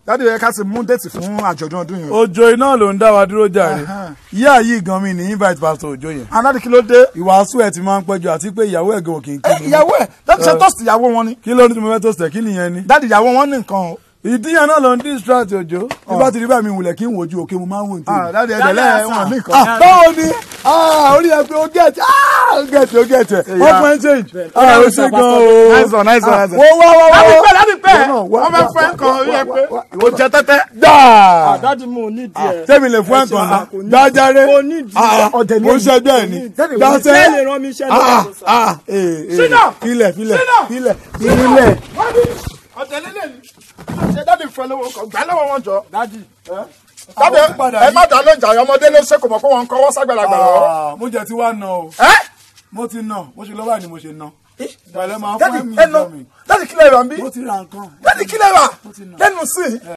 dáàdi yẹ ká ti mú déètì fún àjọ̀dún ọdún yìí. òjò iná ló ń dá wa dúró jàre Ẹhẹ́n. yíyá yìí gan mi ní invite pastor òjò yẹn aláàdì kí ló dé. ìwàásù ẹ ti máa ń pẹ́jọ àti pé ìyàwó ẹ̀ gan kì í ẹ kí mi ìyàwó ẹ dáàdi ṣe tọ́sí ìyàwó wọn ni. kí ló ní tí mo fẹ́ tó sẹ̀ kí nìyẹn ni dáàdi ìyàwó wọn ní nǹkan o. ìdíyàn náà ló ń distract òjò bí bá ti rí bá mi wulẹ̀ kí n wojú òkè mo máa ń wò ní Ah, tèmi. dáàdi ẹ̀dẹ̀ lẹ́ẹ̀ wọn ní nǹkan. Ah, báwo ni Ah, orí ẹ pé ó gẹ̀ẹ́tì ó gẹ̀ẹ́tì ó gẹ̀ẹ́tì wọ́n fún ẹ change Ah, ó ṣe gan o Nice one, nice one, nice one. wo wá wá wá dáàdi wá. pẹ́ dáàdi pẹ́ Wọ́n náà wá, wọ́n fẹ́ wá, fẹ́ wá, nǹkan wá, orí ẹ wá, pé wá, o jẹ tẹ́tẹ́. dáa dádì mo ò nídìí ẹ. tẹ́mi lè fún ẹ̀ kan náà dájáre Kò nídìí. Ọ̀dẹ̀ ni mo èyí. ṣẹjọ́ ẹ̀ ni ṣé lè dáṣẹ́ rán mi iṣẹ́ ah lọ́wọ́ ah ee ee Sínà! filẹ̀ filẹ̀ Sínà! filẹ̀ filẹ̀. ọ̀dẹ̀ lélẹ̀ ni ṣe dáàdi fẹ́ lọ́wọ́ kan gbà lọ́wọ́ wọn jọ. dádì dáàdi Àwọn padà ẹ yí. má dá lóúnjà ọmọdé ló ṣe kò mọ̀ pé wọ́n ń kọ́wọ́ ságbàlagbà lọ́wọ́. Ah, mo jẹ ti wá nà o ẹ́ mo ti nà mo ṣe lọ́wọ́ ni mo ṣe nà ìgbàlẹ̀ máa fún dáàdi ẹ̀mí ẹ nà ìjọ mi dáàdi kílẹ̀ rà ń bí mo ti ra nǹkan dáàdi kílẹ̀ rà ti nà. lẹ́nu sí i.